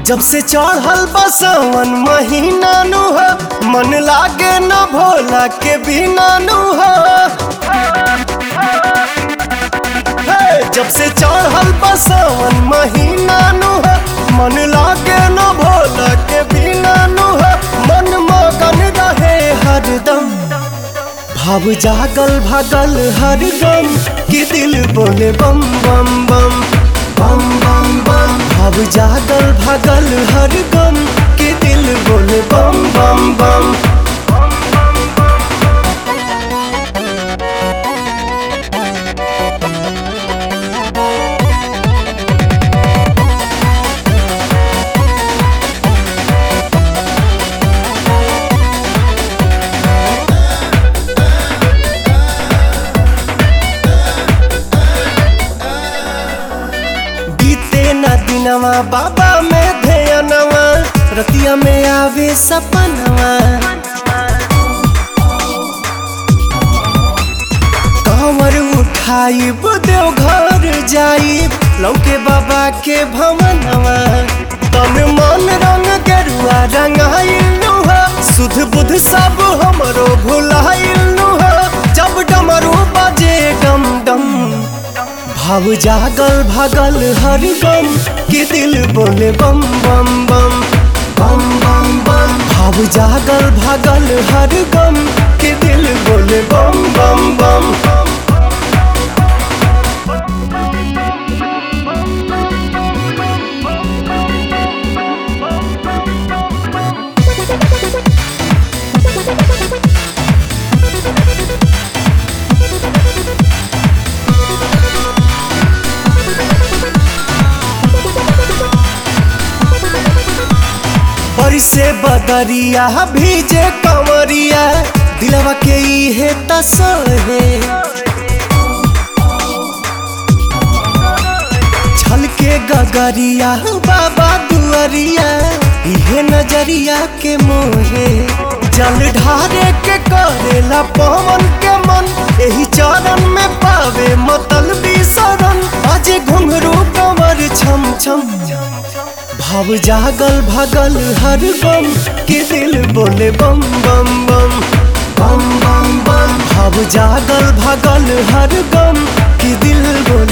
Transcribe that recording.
जब से चढ़ल बसवन महीना नु हो मन लागे न भोला के बिना नु हो हे, जब से चढ़ल बसवन महीना नु हो मन लागे न भोला के बिना नु हो मन मगन रहे हरदम भाव जागल भागल हर गम कि दिल बोले बम बम बम बम बम बम भाव जागल भागल हर गम कि दिल बोले बम बम बम बीते न दिनवा बाबा में ध्यानवा रतिया में आवे सपनवा कमर उठाई देव घर जाई लौके बाबा के भवनवा तन मन रंग गेरुआ रंगाइल हो सुध बुध सब हमरो भुलाइल हो जब डमरू बजे डम डम भाव जागल भागल हर गम कि दिल बोले बम बम बम बम बम बम भाव जागल भागल हर गम कि दिल बोले बम बम बम बरी से बदरिया भीजे कंवरिया दिलवा के इहे तसहे छलके गगरिया बाबा दुआरिया इहे नजरिया के मोहे जल ढारे के करेला पवन के मन एही चरण में पावे मतल शरण अजे घुंघरू कमर छम छम भाव जागल भागल हर गम के दिल बोले बम बम बम बम बम बम भाव जागल भागल हर गम के दिल बोले